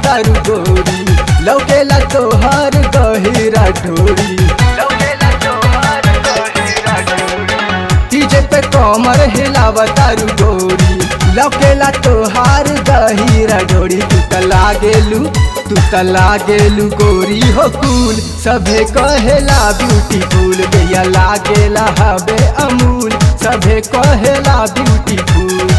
तारू गोरी लौकेला तोहर गहिरा ढोरी लौकेला तोहर गहिरा ढोरी डीजे पे कमर हिलाव तारू गोरी लौकेला तोहार गहिरा ढोरी तू त लागेलू तू त लागेलू गोरी हो कूल सभे कहेला ब्यूटीफुल गैया लागेला हबे अमूल सभे कहेला ब्यूटीफुल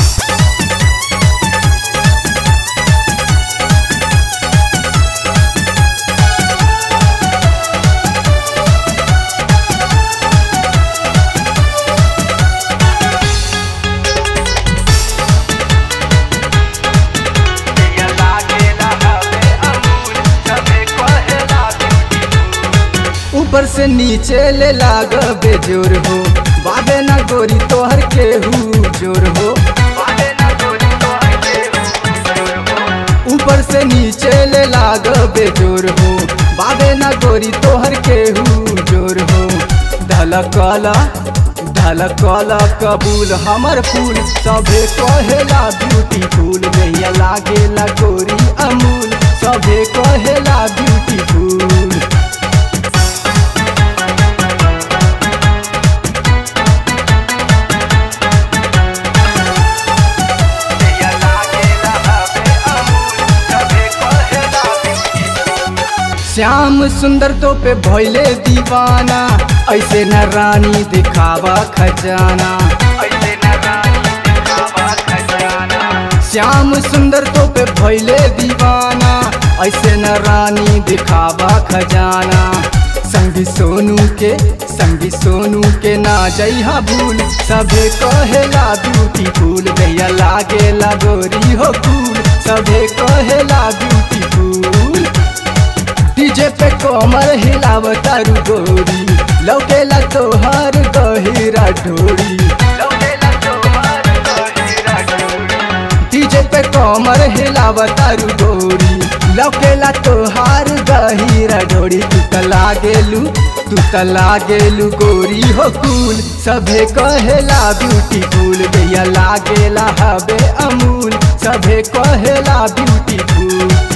ऊपर से नीचे ले लाग बेजोर हो बाबे ना गोरी तोहर केहू जोर हो ऊपर से नीचे ले लाग बेजोर हो बाबे ना गोरी तोहर केहू जोर हो धलकला धलकला कबूल हमर फूल सभे कहेला ब्यूटीफुल गैया लागेला गोरी अमूल सभे कहेला ब्यूटीफुल श्याम सुंदर तो पे भैले दीवाना ऐसे न रानी दिखावा खजाना ऐसे न रानी दिखावा खजाना श्याम सुंदर तो पे भैले दीवाना ऐसे न रानी दिखावा खजाना संगी सोनू के संगी सोनू के ना जइहा भूल सभे कहेला ब्यूटीफुल गैया लागेला गोरी हो कूल सभे कहेला ब्यूटीफुल डीजे पे कमर हिलाव तारू गोरी लौकेला तोहर गहिरा ढोरी डीजे पे कमर हिलाव तारू गोरी लौकेला तोहार गहिरा ढोरी तू त लागेलू तू त लागेलू गोरी हो कूल सभे कहेला ब्यूटीफुल गैया लागेला हबे अमूल सभे कहेला ब्यूटीफुल